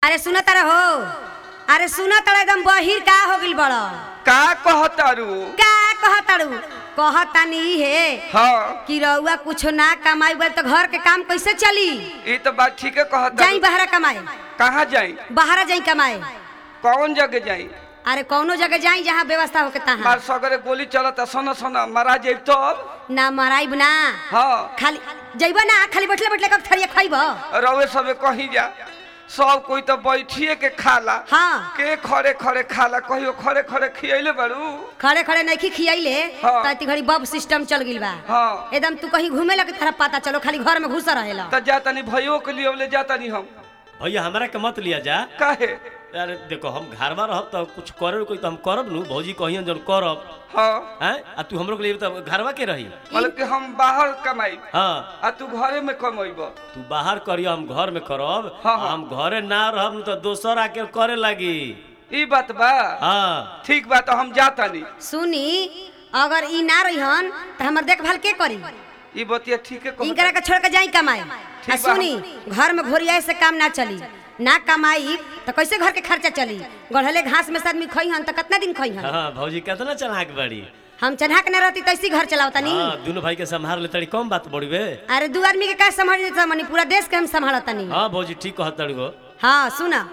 अरे सुन तारा हो अरे सुन तारा एकदम बहिर का हो गिल बड़ का कहतारू का कहताड़ू कहतानी हे हाँ कि रउआ कुछ ना कमाई बोल तो घर के काम कैसे चली ये तो बात ठीक है जाई कहता बाहर कमाए कहाँ जाई बाहर जाई कमाए कौन जगह जाई अरे कौनो जगह जाई जहाँ व्यवस्था होके तहाँ मार सगरे गोली चलता सोना सोना मारा जाई तब ना मराइब ना हाँ खाली जइब ना खाली बैठले बैठले कब थरिया खइब रवे सबे कहीं जा सब कोई तो बैठिए के खाला हाँ के खड़े खड़े खाला कहियो खड़े खड़े खियले बारू खड़े खड़े नहीं खियाइले हाँ। तो इतनी घड़ी बब सिस्टम चल गिल बा हाँ एकदम तू कहीं घूमे लगे तरह पता चलो खाली घर में घुस रहेला तो जाता नहीं भयो के लिए ले जाता नहीं हम भैया हमरा के मत लिया जा काहे अरे देखो हम घर में रहब तो कुछ करे कोई तो हम करब नु भौजी कहियन जब करब हाँ हैं आ तू हमरो के लिए तो घरवा के रही मतलब कि हम बाहर कमाई हाँ आ तू घरे में कमाइब तू बाहर करियो हम घर में करब हाँ, हाँ। हम घरे ना रहब नु तो दोसर आके करे लागी ई बात बा हाँ ठीक बा तो हम जाता नहीं सुनी अगर ई ना रहिहन तो हमर देखभाल के करी ई बतिया ठीक है इनकरा के छोड़ के जाई कमाए आ बा। सुनी घर में घोरियाए से काम ना चली ना कमाई तो कैसे घर के खर्चा चली गढ़ले घास में से आदमी खइहन तो कितना दिन खइहन हाँ भौजी कितना चलाक बड़ी हम चढ़ा के ना रहती तो ऐसी घर चलावता नहीं हाँ दोनों भाई के संभाल ले तड़ी कम बात बड़ी बे अरे दू आदमी के का संभाल देता मनी पूरा देश के हम संभालता नहीं हाँ भौजी ठीक कहत तड़ी हो हाँ सुना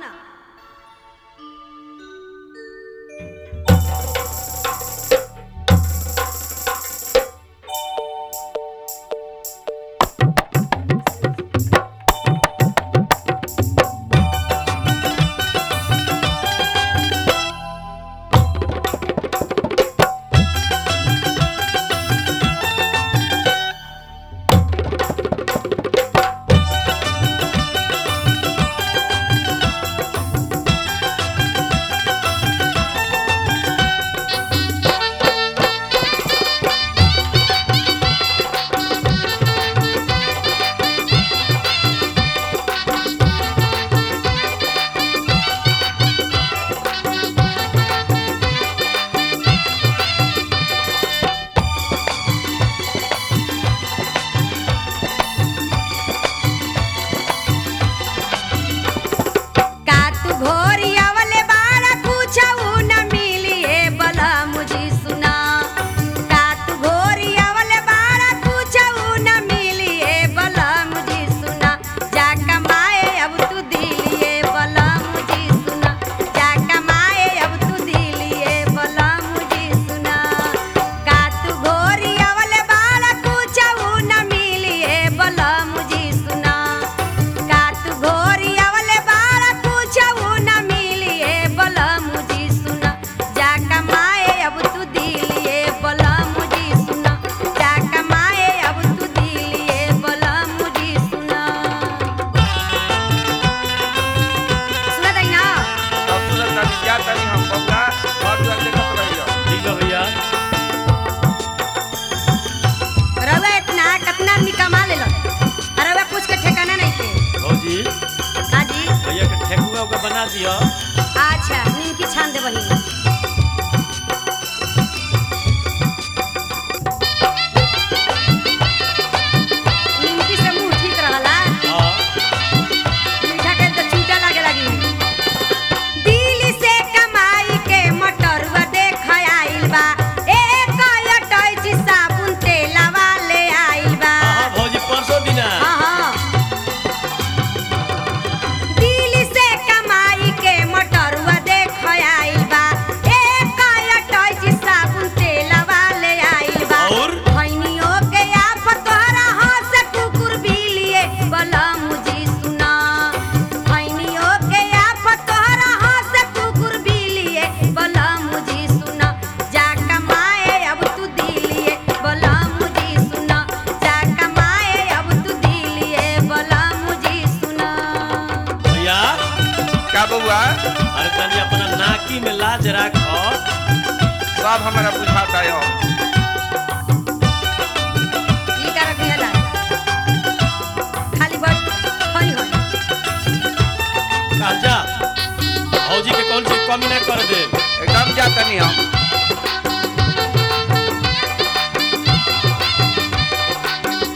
का तू घोरी आवले बाड़ा पूछऊ न मिली ए बला मुझी सुना का तू घोरी आवले बाड़ा पूछऊ न मिली ए बला मुझी सुना जा कमाए अब तू दिलिए बला मुझी सुना जा कमाए अब तू दिलिए बला मुझी सुना का तू घोरी आवले बाड़ा पूछऊ न मिली ए बला मुझी सुना का तू घोरी आवले बाड़ा पूछऊ न मिली ए बला मुझी सुना जा कमाए अब तू दिलिए बला मुझी सुना जा कमाए अब तू दिलिए बला मुझी सुना सुना दई ना अब तुरंत नहीं जाता नहीं हम बबुआ और तुरंत देखत रहियो ठीक है भैया रउआ इतना कितना आदमी कमा लेलन और रउआ कुछ के ठिकाना नहीं थे भौजी हाजी भैया के ठेकुआ उका बना दियो अच्छा निमकी छान दे बनी निमकी से मुंह ठीक रहला हाँ मीठा के तो छूटा लागे लगी दिल्ली से कमाई के मटरवा देख आइल बा एक अटैची साबुन तेलवा ले आइल बा हाँ हाँ, भौजी परसों दिना हाँ, हाँ। दिल्ली से कमाई के मटरवा देख आइल बा एक अटैची साबुन तेलवा ले आइल बा और? खैनियो के आफत तोहरा हाथ से कुकुर बिलिए बला मुझी सुना खैनियो के आफत तोहरा हाथ से कुकुर बिलिए बला मुझी सुना जा कमाए अब तू दिलिए बला मुझी सुना जा कमाए अब तू दिलिए बला मुझी सुना भैया का बबुआ अरे तनी अपना नाकी में लाज राखो सब हमारा बुझाता है ई का रखिए ला खाली बट खई होई कल जा भौजी के कौन चीज कमी ना कर दे एकदम जाता नहीं हम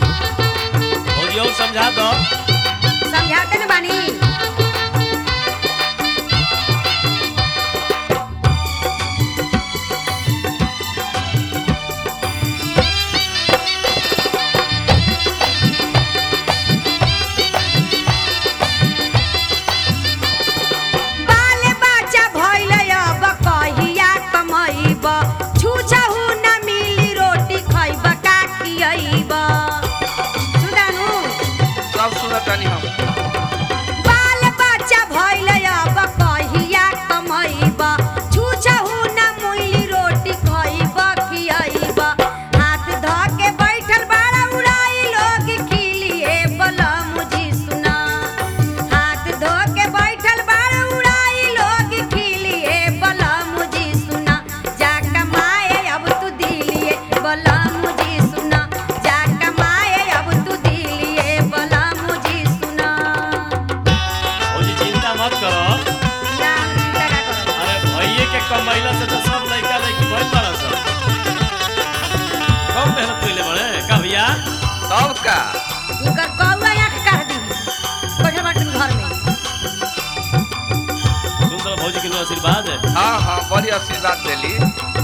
भौजी और समझा दो समझाते न बानी मत करो ना हम चिंता का करब अरे भैये के कमैला से तो सब लड़का लड़की भइल बड़ा सब कम मेहनत कइले बड़े का भैया तब का इनकर कौआ आंख काट दी बैठल बाटन घर में सुन तो भौजी के नु आशीर्वाद है हाँ हाँ बड़ी आशीर्वाद देली